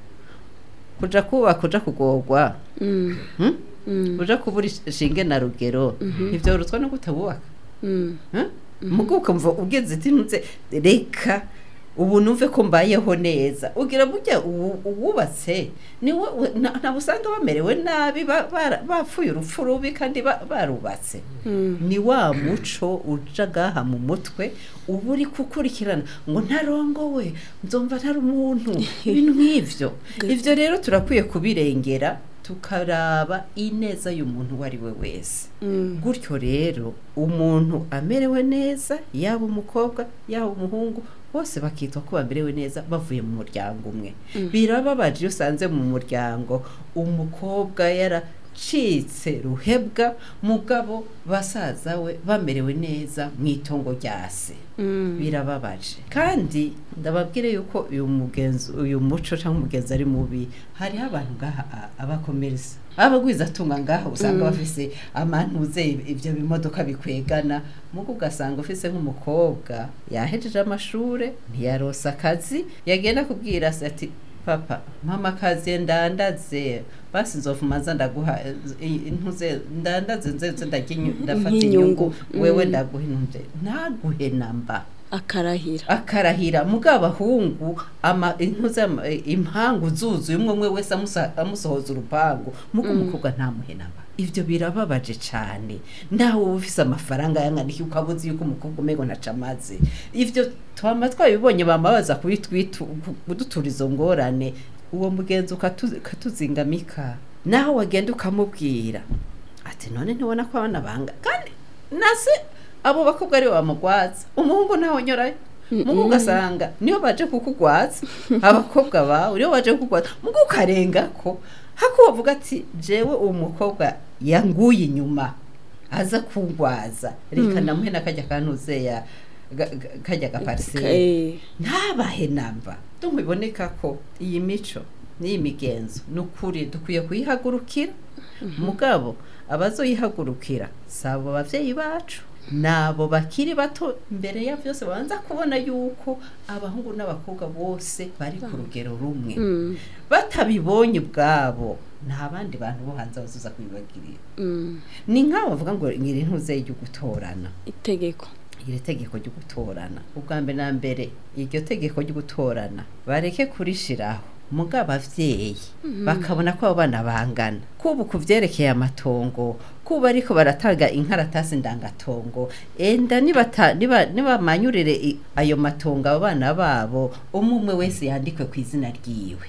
kuja kubaka uja kugorwa Mm, hmm? mm, uja kubura ishinge na rugero ntivyoroswa no kutabubaka mm. hmm? mugo ukumva ugeze iti ntuze reka ubu numve ko mbayeho neza ugira burya uwu- uwubatse niwe we- na- ntabwo usanga bamerewe nabi ba- bara- bapfuye urupfu rubi kandi ba- barubatse ni wa muco uja gaha mu mutwe uba uri gukurikirana ngo ntarongowe nzumva ntari umuntu ibintu nk'ivyo ivyo rero turakwiye kubirengera tukaraba ineza y'umuntu uwo ari we wese gutyo rero umuntu amerewe neza yaba umukobwa yaba umuhungu bose bakitwa ko bamerewe neza bavuye mu muryango umwe birababaje iyo usanze mu muryango umukobwa yaracitse ruhebwa mugabo basaza we bamerewe neza mu itongo rya se birababaje kandi ndababwire yuko uyu mugenzi uyu muco cyangwa umugenzi ari mubi hariho abantu ngaha a- abakomereza abagwiza atunga ngaha usanga bafise amantuze ibyo bimodoka bikwegana mugo ugasanga ufise nk'umukobwa yahejeje amashure ntiyarosa akazi yagenda kubwira se ati papa mama akazi ndandaze basi nzofumaza ndaguha eh, intuze ndandaze nzeze ndarya inyu- ndafata Nk'inyungu. inyungu wewe Mm. ndaguha intuze ntaguhe namba akarahira akarahira muga abahungu ama intuze ama- eh, impangu zuzuye umwe umwe wese amusa- amusohoza urupangu muga umukobwa ntamuhe namba ivyo birababaje cane nawe uba ufise amafaranga yanganikiye ukabuzi yuko umukobwa umego ntaca amazi ivyo twama twabibonye bama baza kubitwitu kudutura izo ngorane uwo mugenzi ukatu- ukatuzingamika naho wagenda ukamubwira ati none ntibona ko abana banga kandi nase abo bakobwa aribo bamugwaza umuhungu ntawe nyorayo mugu ugasanga niyo baje kukugwaza abakobwa bawe niyo baje kukugwaza mugu ukarenga ko hako bavuga ati jewe uwo mukobwa yanguye inyuma aza kungwaza reka namuhe n'akajya kantuze ya ga- ga- kajya gapariseri Eh, ntabahe namba tumuboneka ko iyi mico n'iyi migenzo ni ukuri dukwiye kuyihagurukira mugabo abazoyihagurukira si abo babyeyi bacu nabo bakiri bato mbere ya byose babanza kubona yuko abahungu n'abakobwa bose bari ku rugero rumwe mm, batabibonye ubwabo nta bandi bantu bo hanze bazuza kubibagirira mm. ni nk'abo bavuga ngo ngiri ntuze yo gutorana itegeko iri tegeko ryo gutorana ubwa mbere na mbere iryo tegeko ryo gutorana bareke kurishiraho muga abavyeyi bakabona ko abo bana bangana kubu ku vyerekeye amatongo kuba ariko baratanga inkaratasi ndangatongo enda nibata- niba- nibamanyurire i- ayo matongo abo bana babo umwe umwe wese yandikwe ku izina ryiwe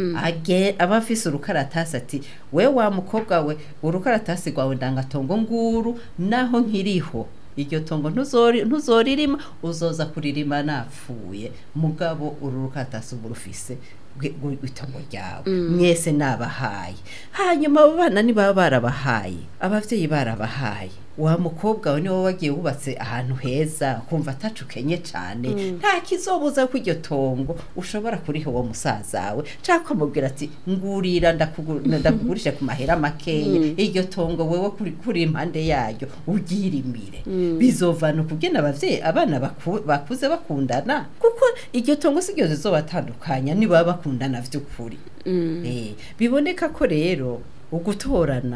age aba afise urukaratasi ati we wa mukobwa we urukaratasi rwawe ndangatongo nguru naho nkiriho iryo tongo ntuzori- ntuzoririma uzoza kuririma napfuye mugabo uru rukaratasi uba urufise rwe- rwe- rw'itongo ryawe mwese nabahaye hanyuma abo bana nibaba barabahaye abavyeyi barabahaye wa mukobwa we niwe wagiye wubatse ahantu heza kumva atacukenye cane nta kizobuza ko iryo tongo ushobora kuriha uwo musaza we canke ukamubwira ati ngurira ndakugu- ndakugurisha ku mahera makeya iryo tongo wewe kuri, kuri impande yaryo ubyirimire bizovana ukugena abavyeyi abana baku, bakuze bakundana kuko iryo tongo si ryo rizobatandukanya nibaba bakundana vy'ukuri Eh, biboneka ko rero ugutorana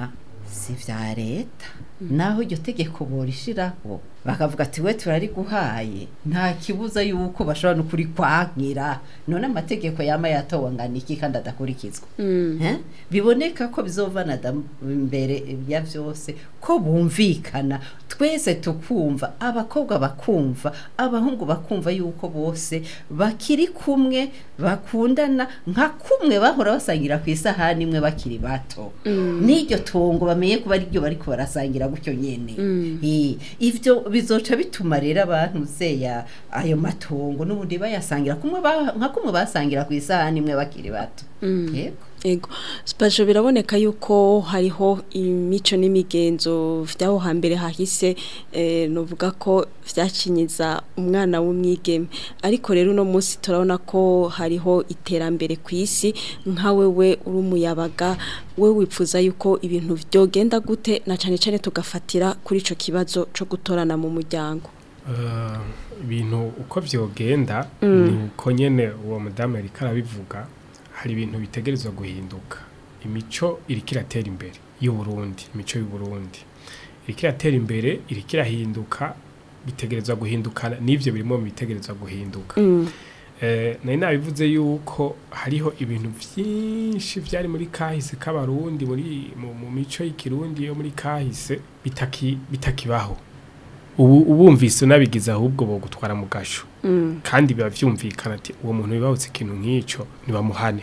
si vya leta naho iryo tegeko borishiraho bakavuga ati we turariguhaye nta kibuza yuko bashobora no kurikwankira none amategeko yama yatowe angana iki kandi adakurikizwa Eh? biboneka ko bizovana da- imbere ya vyose ko bumvikana twese tukumva abakobwa bakumva abahungu bakumva yuko bose bakiri kumwe bakundana nka kumwe bahora basangira ku isahani imwe bakiri bato n'iryo tungo bamenye kuba ari ryo bariko barasangira gutyo nyene Eh, ivyo bizoca bituma rero abantu zeya ayo matongo n'ubundi bayasangira kumwe ba- nka kumwe basangira ku isahani imwe bakiri bato yego Ego, spajo biraboneka yuko hariho imico n'imigenzo vyaho hambere hahise eh, novuga ko vyakinyiza umwana w'umwigeme ariko rero uno munsi turabona ko hariho iterambere ku isi nka wewe uri umuyabaga we wipfuza yuko ibintu vyogenda gute na cane cane tugafatira kuri ico kibazo co gutorana mu muryango Eh, ibintu uko vyogenda ni uko nyene uwo mudamu yariko arabivuga hari ibintu bitegerezwa guhinduka imico iriko iratera imbere y'uburundi imico y'uburundi iriko iratera imbere iriko irahinduka bitegerezwa guhindukana n'ivyo birimo bitegerezwa guhinduka Eh, nari nabivuze yuko hariho ibintu vyinshi vyari muri kahise k'abarundi muri mu, mu mico y'ikirundi yo muri kahise bitaki bitakibaho ubu ubumvise unabigize ahubwo bogutwara mu gasho kandi biba vyumvikana ati uwo muntu bibahutse ikintu nk'ico nibamuhane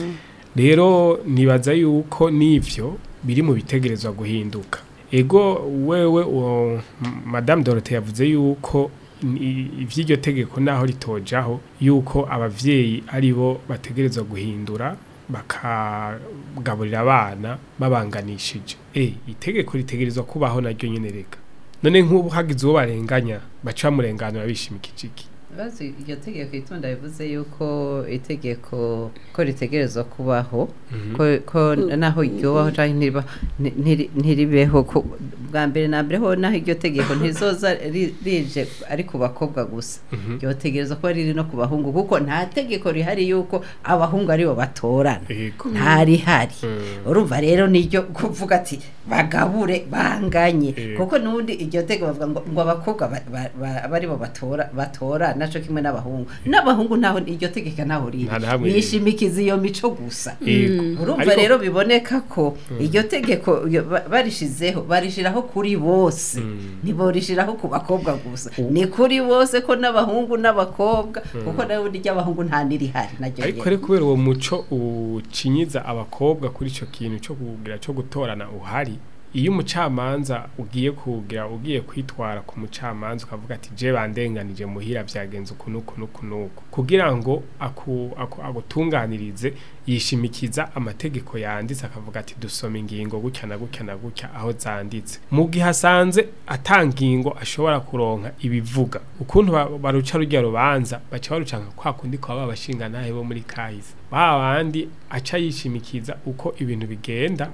rero nibaza yuko n'ivyo biri mu bitegerezwa guhinduka ego wewe uwo m- madame Dorothée yavuze yuko i- ivy'iryo tegeko naho ritojaho yuko abavyeyi ari bo bategerezwa guhindura bakagaburira abana babanganishije eh itegeko ritegerezwa kubaho naryo nyene reka none nk'ubu hagize uwo barenganya baca bamurenganura bishimikije iki Bazi iryo tegeko itunda bivuze yuko itegeko ko ritegerezwa kubaho ko, ko naho ryobaho canke ntiriba nti- ntiri- ntiribeho ko bwa mbere na mbere ho naho iryo tegeko ntizoza ri- rije ari ku bakobwa gusa ryotegerezwa kuba riri no ku bahungu kuko nta tegeko rihari yuko abahungu aribo batorana Ego. ntarihari Mm. urumva rero niryo kuvuga ati bagabure banganye Eh. kuko nubundi iryo tegeko bavuga ngo, ngo abakobwa ba- ba- ba- aba aribo batora batora naco kimwe n'abahungu n'abahungu naho iryo tegeko naho riri Nta na hamwe riri. nishimikiza iyo mico gusa Ego. urumva Ariko- rero biboneka ko iryo tegeko iyo ba- barishizeho barishiraho kuri bose Mm. ntiborishiraho ku bakobwa gusa ni kuri bose ko n'abahungu n'abakobwa kuko nawe ry'abahungu nta nirihari naryo ariko nyene. rero kubera uwo muco ucinyiza abakobwa kuri icyo kintu cyo kugira cyo gutorana uhari iyo umucamanza ugiye kugira ugiye kwitwara ku mucamanza ukavuga ati je bandenganije muhira byagenze uku n'uku n'uku n'uku kugira ngo aku, aku, agutunganirize yishimikiza amategeko yanditse akavuga ati dusoma ingingo gutya na gutya na gutya aho zanditse mu gihe asanze atangingo ashobora kuronka ibivuga ukuntu ba- baruca rujya rubanza baca barucanka kwa kundi kwa babashinga nahe bo muri kahise ba bandi aca yishimikiza uko ibintu bigenda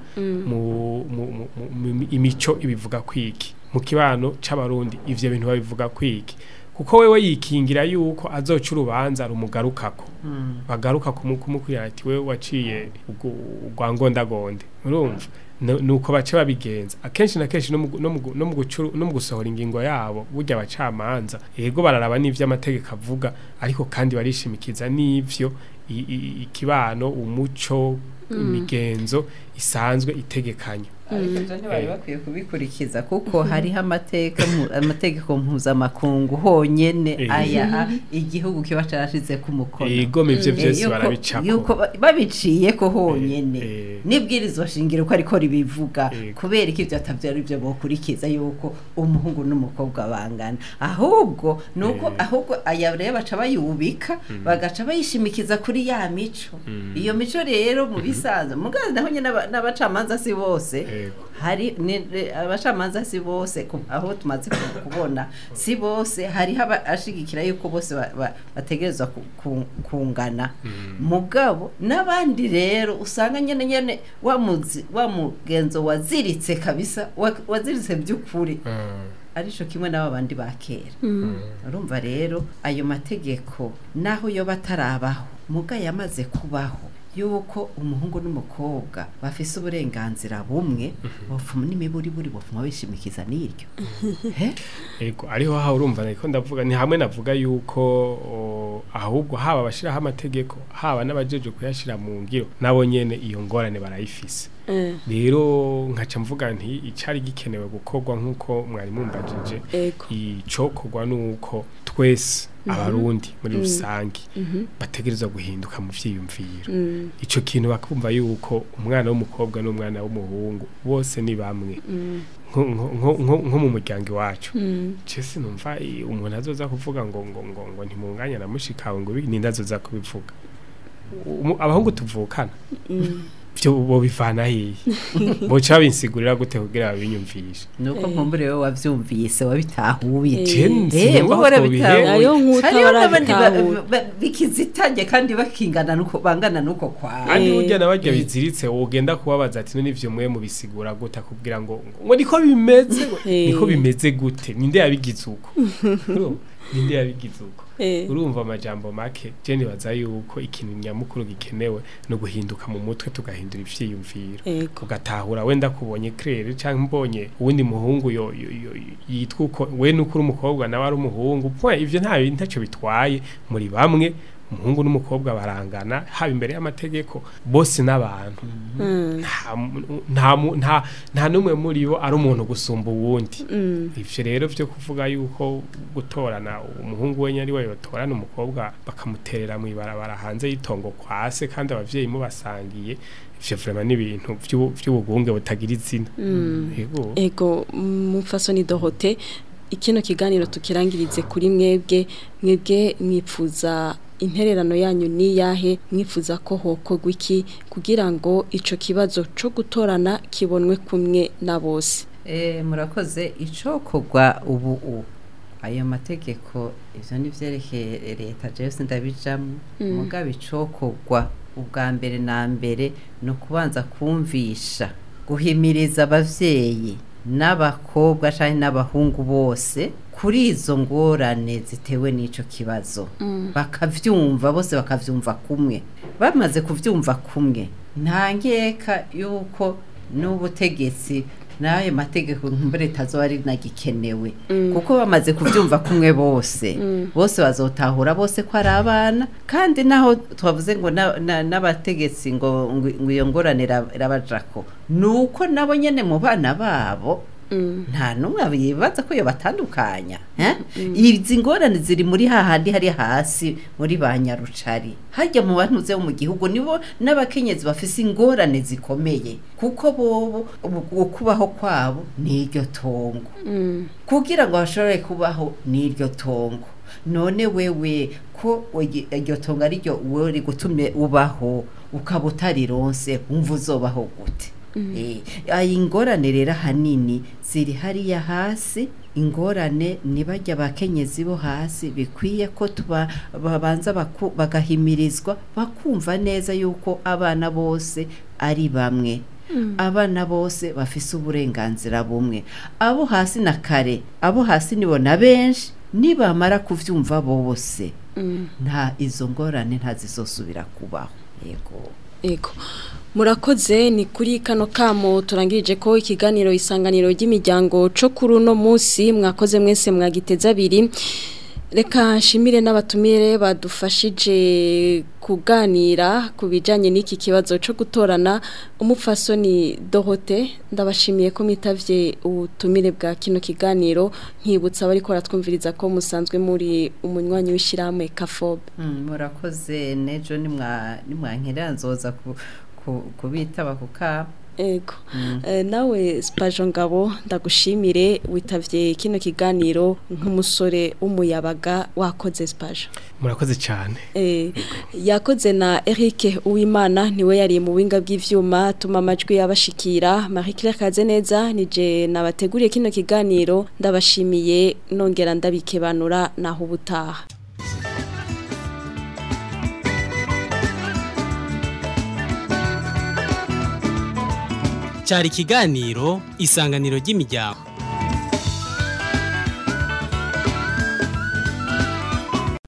mu, mu, mu, mu, mu imico ibivuga kwiki mu kibano c'abarundi ivyo bintu babivuga kwiki kuko wewe yikingira yuko azoca urubanza rumugarukako bagaruka kumu- kumukwira ati wewe waciye ugu- ugwangondagonde urumva Nu- nuko bace babigenza akenshi na kenshi no mu gu- no mu gu- no mu gucuru- no mu gusohora ingingo yabo burya abacamanza yego bararaba n'ivyo amategeko avuga ariko kandi barishimikiza n'ivyo i- i- ikibano umuco imigenzo isanzwe itegekanya ariko ibyo ntibari bakwiye kubikurikiza kuko hariho amateka mu- amategeko mpuzamakungu honyene Eh. aya igihugu kiba carashize ku mukono yego ivyo Eh, vyose yuko- barabicako yuko ba- babiciyeko honyene Eh, eh. n'ibwirizwa shingiro ko ariko ribivuga Yego. kubera ko ivyo atavyo ari byo bokurikiza yuko umuhungu n'umukobwa bangana ahubwo nuko Eh. ahubwo aya rero baca bayubika bagaca bayishimikiza kuri ya mico iyo mico rero mu bisanzwe mugazi naho nyene aba- n'abacamanza si bose Yego. hari ni- ni- abacamanza si bose ku- aho tumaze ku- kubona si bose hariho abashigikira yuko bose ba- ba- bategerezwa ku- ku- kungana mugabo n'abandi rero usanga nyene nyene wa muzi- wa mugenzo waziritse kabisa wa- waziritse by'ukuri Mm. arico kimwe n'aba bandi ba kera urumva rero ayo mategeko naho yo batarabaho muga yamaze kubaho yuko umuhungu n'umukobwa bafise uburenganzira bumwe bofuma n'imiburi buri bofuma bishimikiza n'iryo he Ego ariho ha urumva niko ndavuga ni hamwe navuga yuko o, ahubwo haba abashiraho amategeko haba n'abajeje kuyashira mu ngiro nabo nyene iyo ngorane barayifise Eh, rero nkaca mvuga nti icari gikenewe gukorwa nk'uko mwari mumbajije ego icokorwa nuko twese abarundi muri rusange bategerezwa guhinduka mu vyiyumviro Mm, ico kintu bakumva yuko umwana w'umukobwa n'umwana w'umuhungu bose ni bamwe nko- nko- nko nko- nko mu muryango iwacu mm, Chese numva i- umuntu azoza kuvuga ngo ngo ngo ngo ntimunganya na mushikawe ngo ibi ninde azoza kubivuga Umu- abahungu tuvukana mm. byo bo bivana hiye boca binsigurira gute kugira babinyumvishe nuko nkumbure wewe wavyumvise wabitahuye Eh. Je Eh, sinumva wowe ko warabitahuye. twobihewe. Hariho nk'uta Hariho n'abandi ba- barabitahuye. ba- bikizitange kandi bakingana nuko bangana nuko kwawe kandi Eh. burya nabarya biziritse wogenda kubabaza ati none ivyo mwe mubisigura gute akubwira ngo ngo niko bimeze Eh. niko bimeze gute ninde yabigize uko Urumva? ninde yabigize uko Eh. urumva amajambo make je nibaza yuko ikintu nyamukuru gikenewe no guhinduka mu mutwe tugahindura ivyiyumviro Ego. ugatahura wenda kubonye claire canke mbonye uwundi muhungu yo, yo, yo yitwa uko we nuko uri umukobwa nawe ari umuhungu point ivyo nta ntacyo bitwaye muri bamwe umuhungu n'umukobwa barangana haba imbere y'amategeko bose n'abantu Mm, nta mu- nta mu- nta nta n'umwe muri bo ari umuntu gusumba uwundi mm, ivyo rero vyo kuvuga yuko gutorana umuhungu wenye ari we yotorana umukobwa bakamuterera mu ibarabara hanze y'itongo kwase kandi abavyeyi mubasangiye ivyo vraiment ni ibintu vy'ubu- vy'ubugunge butagira izina yego ego mufasoni Dorote ikino kiganiro tukirangirize kuri mwebwe mwebwe mwipfuza intererano yanyu ni yahe mwifuza ko hokorwa iki kugira ngo ico kibazo co gutorana kibonwe kumwe na bose Eh, murakoze icokorwa ubu u ayo mategeko ivyo nivyerekeye leta jewe sindabijamwo mugabo icokorwa ubwa mbere na mbere ni ukubanza kumvisha guhimiriza abavyeyi n'abakobwa canke n'abahungu bose kuri izo ngorane zitewe n'ico kibazo bakavyumva bose bakavyumva kumwe bamaze kuvyumva kumwe nta nkeka yuko n'ubutegetsi n'ayo mategeko nkumbure tazoba ari nagikenewe kuko bamaze kuvyumva kumwe bose bose bazotahura bose ko ari abana kandi naho twavuze ngo na- na- n'abategetsi ngo ngo ngo iyo ngorane ira- irabajako nuko nabo nyene mu bana babo nta n'umwe yibaza ko iyo batandukanya eh? izi ngorane ziri muri hahandi hari hasi muri ba nyarucari hajya mu bantu bo mu gihugu nibo n'abakenyezi bafise ingorane zikomeye kuko bobo ubu- ukubaho kwabo ni iryo tongo kugira ngo bashobore kubaho n'iryo tongo none wewe ko iryo- iryo tongo ari ryo wowe rigutumye ubaho ukaba utarironse wumva uzobaho gute Eh, ayi ingorane rero ahanini ziri hariya hasi ingorane ni bajya abakenyezi bo hasi bikwiye ko tuba babanza baku- bagahimirizwa bakumva neza yuko abana bose ari bamwe abana bose bafise uburenganzira bumwe abo hasi na kare abo hasi nibo na benshi nibamara kuvyumva bose nta izo ngorane ntazizosubira kubaho yego Ego. Murakoze ni kuri kano kamo turangirije ko ikiganiro isanganiro ry'imiryango co kuri uno munsi mwakoze mwese mwagiteza abiri reka nshimire n'abatumire badufashije kuganira ku bijyanye n'iki kibazo cyo gutorana umupfasoni Dorote ndabashimiye ko mwitavye ubutumire bwa kino kiganiro nkibutsa abari ko baratwumviriza ko musanzwe muri umunywanyi w'ishyirahamwe kafobe Mm, murakoze nejo nimwa nimwankera nzoza ku- ku- kubitaba kuka Ego. Eh, nawe Spajo Ngabo ndagushimire witavye kino kiganiro nk'umusore w'umuyabaga wakoze Spajo. murakoze cyane Eh, yakoze na Eric Uwimana niwe yari mu winga bw'ivyuma tuma amajwi yabashikira Marie Claire Kazeneza nije nabateguriye kino kiganiro ndabashimiye nongera ndabikebanura naho ubutaha. cyari ikiganiro isanganiro ry'imiryango